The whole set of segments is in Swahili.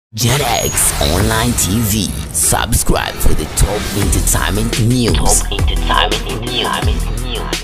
JetX Online TV. Subscribe for the top entertainment news. Top entertainment news.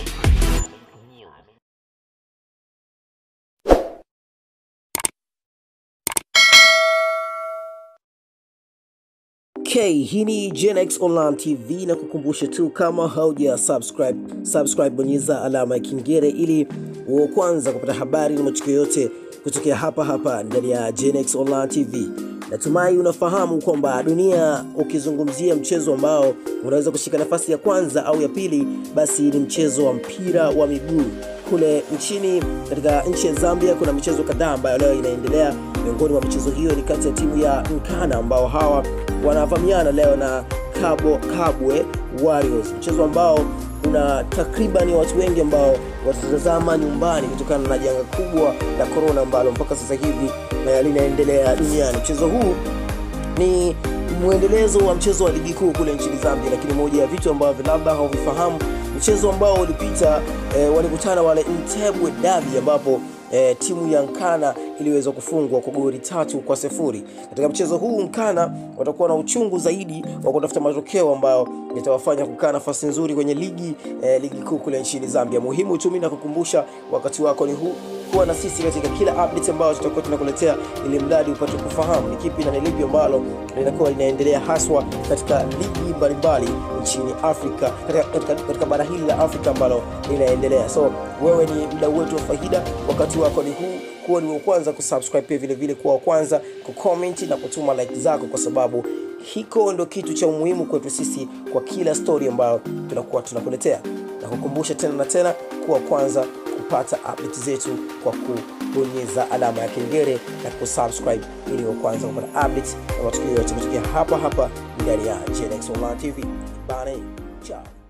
Okay, hii ni GenX Online TV na kukumbusha tu kama hauja subscribe, subscribe bonyeza alama ya kengele ili uwe kwanza kupata habari na matukio yote kutokea hapa hapa ndani ya GenX Online TV. Natumai unafahamu kwamba dunia, ukizungumzia mchezo ambao unaweza kushika nafasi ya kwanza au ya pili, basi ni mchezo wa mpira wa miguu. Kule nchini katika nchi ya Zambia kuna michezo kadhaa ambayo leo inaendelea. Miongoni mwa michezo hiyo ni kati ya timu ya Nkana ambao hawa wanavamiana leo na Kabo Kabwe Warriors, mchezo ambao una takribani watu wengi ambao watatazama nyumbani kutokana na janga kubwa la korona ambalo mpaka sasa hivi eh, linaendelea duniani. Mchezo huu ni mwendelezo wa mchezo wa ligi kuu kule nchini Zambia, lakini moja ya vitu ambavyo labda hauvifahamu, mchezo ambao ulipita eh, walikutana wale Entebbe Derby ambapo eh, timu ya Nkana iliweza kufungwa kwa goli tatu kwa sifuri. Katika mchezo huu Nkana watakuwa na uchungu zaidi wa kutafuta matokeo ambayo yatawafanya kukaa nafasi nzuri kwenye ligi eh, ligi kuu kule nchini Zambia. Muhimu tu mimi nakukumbusha, wakati wako ni huu, kuwa na sisi katika kila update ambayo tutakuwa tunakuletea, ili mradi upate kufahamu ni kipi na ni lipi ambalo linakuwa linaendelea haswa katika ligi mbalimbali nchini Afrika, katika, katika, katika bara hili la Afrika ambalo linaendelea. So wewe ni mdau wetu wa faida, wakati wako ni huu kuwa ni wa kwanza kusubscribe, pia vile vile kuwa wa kwanza kucomment na kutuma like zako, kwa sababu hiko ndo kitu cha umuhimu kwetu sisi kwa kila story ambayo tunakuwa tunakuletea, na kukumbusha tena na tena kuwa kwanza kupata update zetu kwa kubonyeza alama ya kengele na kusubscribe ili wa kwanza kupata update na matukio yote kutokea hapa hapa ndani ya GenX Online TV. Bye, ciao.